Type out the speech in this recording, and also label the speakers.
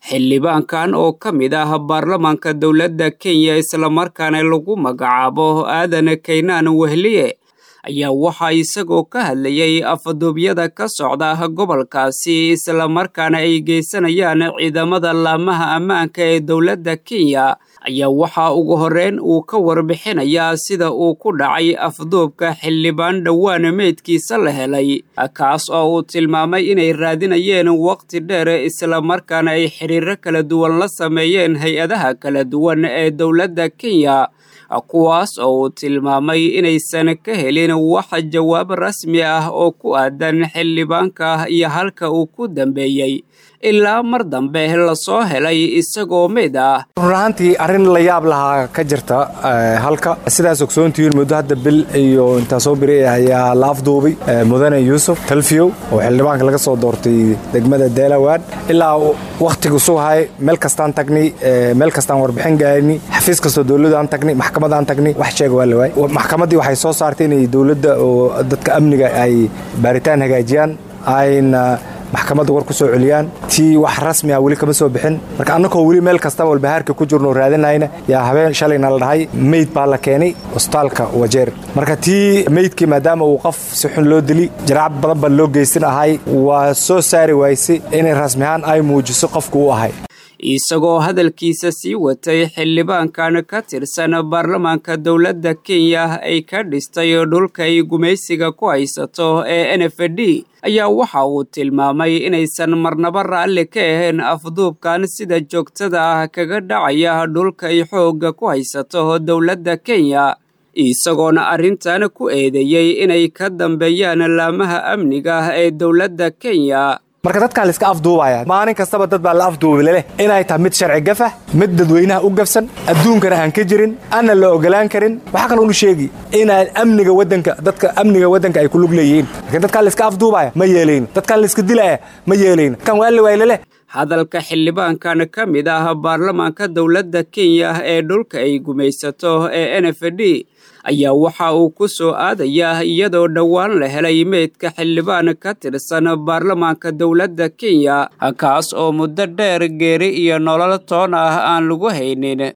Speaker 1: xildhibaankan oo ka mid ah baarlamaanka dowladda kenya islamarkaana lagu magacaabo aadan kaynaan wehliye ayaa waxaa isagoo ka hadlayay afduubyada ka socda gobolkaasi islamarkaana ay geysanayaan ciidamada laamaha ammaanka ee dowladda kenya ayaa waxaa ugu horreyn uu ka warbixinayaa sida uu ku dhacay afduubka xildhibaan dhowaan meydkiisa la helay kaas oo uu tilmaamay inay raadinayeen waqti dheer islamarkaana ay xiriiro kala duwan la sameeyeen hay-adaha kala duwan ee dowladda kenya kuwaas oo uu tilmaamay inaysan ka helin wax jawaab rasmi ah oo ku aadan xildhibaanka iyo halka uu ku dambeeyey ilaa mar dambe lasoo helay isagoo mid ah
Speaker 2: run ahaantii arrin la yaab lahaa ka jirta halka sidaas ogsoontihiin muddo hadda bil iyo intaa soo biri ayaa la afduubay mudane yuusuf talfiyow oo xildhibaanka laga soo doortay degmada deelawaan ilaa wakhtigu suhay meel kastaan tagnay meel kastaan warbixin gaarni xafiis kastoo dowladaan tagnay maxkamadaan tagnay wax sheega waa la waayay maxkamaddii waxay soo saartay inay dowladda oo dadka amniga ay baaritaan hagaajiyaan ayna maxkamadda war ku soo celiyaan tii wax rasmi ah weli kama soo bixin marka annagoo weli meel kastaba walbahaarka ku jirno raadinayna yaa habeen shalayna la dhahay meyd baa la keenay hosbitaalka wajeer marka tii meydkii maadaama uu qof si xun loo dili jaracad badan baa loo geysan ahay waa soo saari waysay inay rasmi ahaan ay muujiso qofku u ahay
Speaker 1: isagoo hadalkiisa sii watay xildhibaankan ka tirsan baarlamaanka dowladda kenya ay ka dhistay dhulka ay gumaysiga ku haysato ee n f d ayaa waxa uu tilmaamay inaysan marnaba raalli ka ahayn afduubkan sida joogtada ah kaga dhacaya dhulka ay xoogga ku haysato dowladda kenya isagoona arrintan ku eedeeyey inay ka dambeeyaan laamaha amniga ee dowladda kenya
Speaker 2: marka dadkaan la iska afduubaya maalin kastaba dad baa la afduubi leleh inay tahay mid sharci gafah mid dadweynaha u gafsan adduunkana aan ka jirin aanna la ogolaan karin waxaa kaloo nu sheegi inaan amniga wadanka dadka amniga waddanka ay ku lug leeyihiin laakiin dadkaan la iska afduubaya ma yeelayno dadkaan la iska dilaya ma yeelayno kan waa waay leleh
Speaker 1: hadalka xildhibaankan ka mid ah baarlamaanka dowladda kenya ee dhulka ay gumaysato ee n f d ayaa waxa uu ku soo aadayaa iyadoo dhowaan la helay meydka xildhibaan ka tirsan baarlamaanka dowladda kenya kaas oo muddo dheer geeri iyo nolol toon ah aan lagu haynin